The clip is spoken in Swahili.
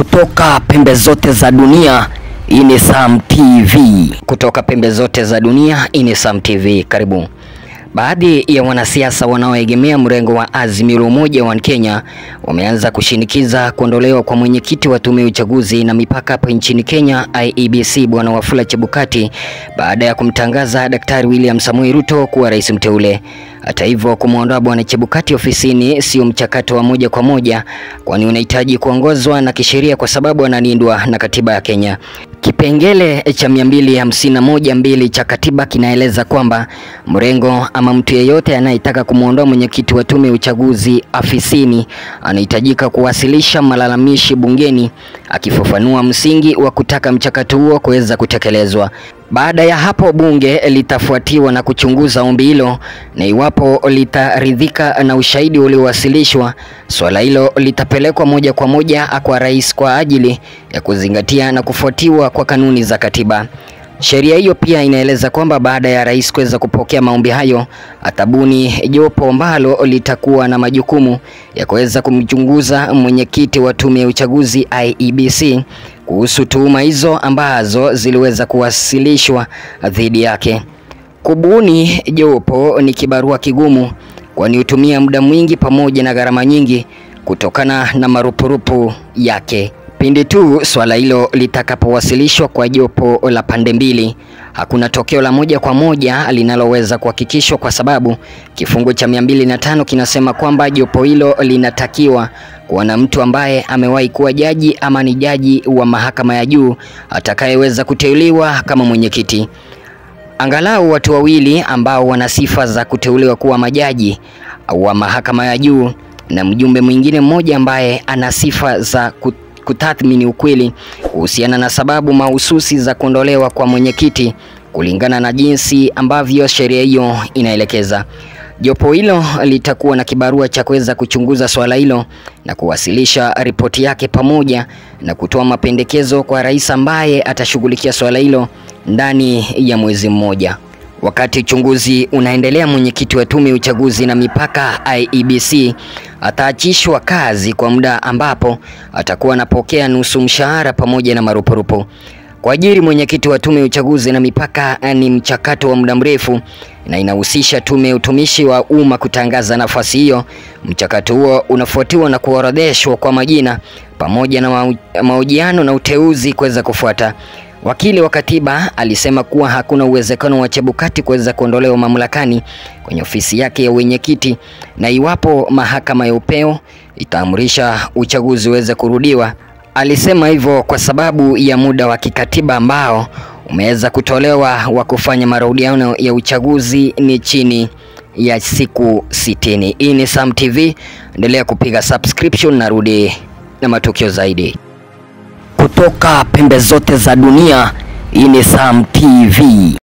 Kutoka pembe zote za dunia, hii ni Sam TV. Kutoka pembe zote za dunia, hii ni Sam TV. Karibu. Baadhi ya wanasiasa wanaoegemea mrengo wa Azimio la Umoja wa Kenya wameanza kushinikiza kuondolewa kwa mwenyekiti wa tume ya uchaguzi na mipaka hapa nchini Kenya IEBC Bwana Wafula Chebukati baada ya kumtangaza Daktari William Samoei Ruto kuwa rais mteule. Hata hivyo, kumwondoa Bwana Chebukati ofisini sio mchakato wa moja kwa moja, kwani unahitaji kuongozwa na kisheria kwa sababu analindwa na katiba ya Kenya. Kipengele cha mia mbili hamsini na moja mbili cha katiba kinaeleza kwamba mrengo ama mtu yeyote anayetaka kumwondoa mwenyekiti wa tume ya uchaguzi afisini anahitajika kuwasilisha malalamishi bungeni, akifafanua msingi wa kutaka mchakato huo kuweza kutekelezwa. Baada ya hapo bunge litafuatiwa na kuchunguza ombi hilo, na iwapo litaridhika na ushahidi uliowasilishwa, swala hilo litapelekwa moja kwa moja kwa rais kwa ajili ya kuzingatia na kufuatiwa kwa kanuni za katiba. Sheria hiyo pia inaeleza kwamba baada ya rais kuweza kupokea maombi hayo, atabuni jopo ambalo litakuwa na majukumu ya kuweza kumchunguza mwenyekiti wa tume ya uchaguzi IEBC kuhusu tuhuma hizo ambazo ziliweza kuwasilishwa dhidi yake. Kubuni jopo ni kibarua kigumu, kwani hutumia muda mwingi pamoja na gharama nyingi kutokana na marupurupu yake. Pindi tu swala hilo litakapowasilishwa kwa jopo la pande mbili, hakuna tokeo la moja kwa moja linaloweza kuhakikishwa kwa sababu kifungu cha mia mbili na tano kinasema kwamba jopo hilo linatakiwa kuwa na mtu ambaye amewahi kuwa jaji ama ni jaji wa mahakama ya juu atakayeweza kuteuliwa kama mwenyekiti. Angalau watu wawili ambao wana sifa za kuteuliwa kuwa majaji wa mahakama ya juu na mjumbe mwingine mmoja ambaye ana sifa za kutathmini ukweli kuhusiana na sababu mahususi za kuondolewa kwa mwenyekiti kulingana na jinsi ambavyo sheria hiyo inaelekeza. Jopo hilo litakuwa na kibarua cha kuweza kuchunguza swala hilo na kuwasilisha ripoti yake pamoja na kutoa mapendekezo kwa rais ambaye atashughulikia swala hilo ndani ya mwezi mmoja. Wakati uchunguzi unaendelea, mwenyekiti wa tume ya uchaguzi na mipaka IEBC ataachishwa kazi kwa muda ambapo atakuwa anapokea nusu mshahara pamoja na marupurupu. Kuajiri mwenyekiti wa tume ya uchaguzi na mipaka ni mchakato wa muda mrefu na inahusisha tume ya utumishi wa umma kutangaza nafasi hiyo. Mchakato huo unafuatiwa na kuorodheshwa kwa majina pamoja na mahojiano na uteuzi kuweza kufuata. Wakili wa katiba alisema kuwa hakuna uwezekano wa Chebukati kuweza kuondolewa mamlakani kwenye ofisi yake ya wenyekiti, na iwapo mahakama ya upeo itaamrisha uchaguzi uweze kurudiwa. Alisema hivyo kwa sababu ya muda wa kikatiba ambao umeweza kutolewa wa kufanya marudiano ya uchaguzi ni chini ya siku sitini. Hii ni Sam TV, endelea kupiga subscription na rudi na matukio zaidi kutoka pembe zote za dunia. Hii ni Sam TV.